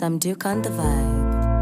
Some Duke on the vibe.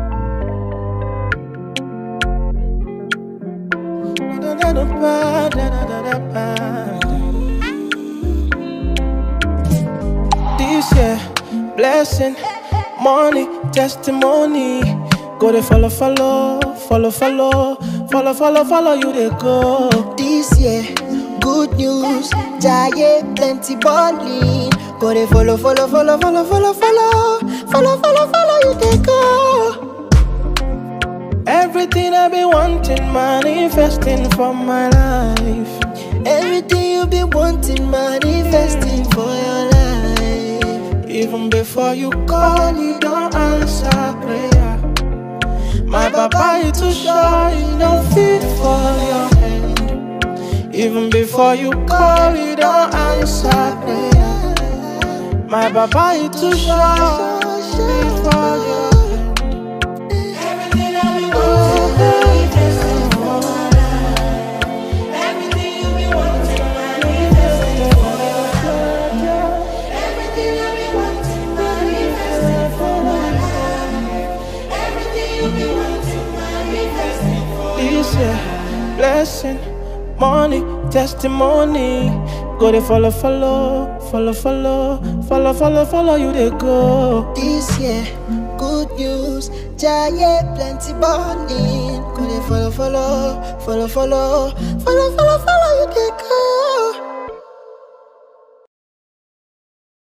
This year, blessing, money, testimony. Go to follow, follow, follow, follow, follow, follow, follow you they go. This year, good news, giant plenty balling. Go they follow, follow, follow, follow, follow, follow, follow, follow, follow you they go. Everything I've been wanting, manifesting for my life. Everything you been wanting, manifesting for your life. Even before you call, you don't answer prayer. My papa is too shy, you don't fit for your hand. Even before you call, you don't answer prayer. My papa is too shy, fit for your hand. Everything I've been wanting, manifesting for my life. Everything you've been wanting, manifesting for your life. Everything I've been wanting, manifesting for my life. Everything you've been wanting, manifesting for This year, blessing, money, testimony. Go they follow, follow, follow, follow, follow, follow, follow you they go. This year, good news, giant plenty balling. Go they follow, follow, follow, follow, follow, follow, follow you they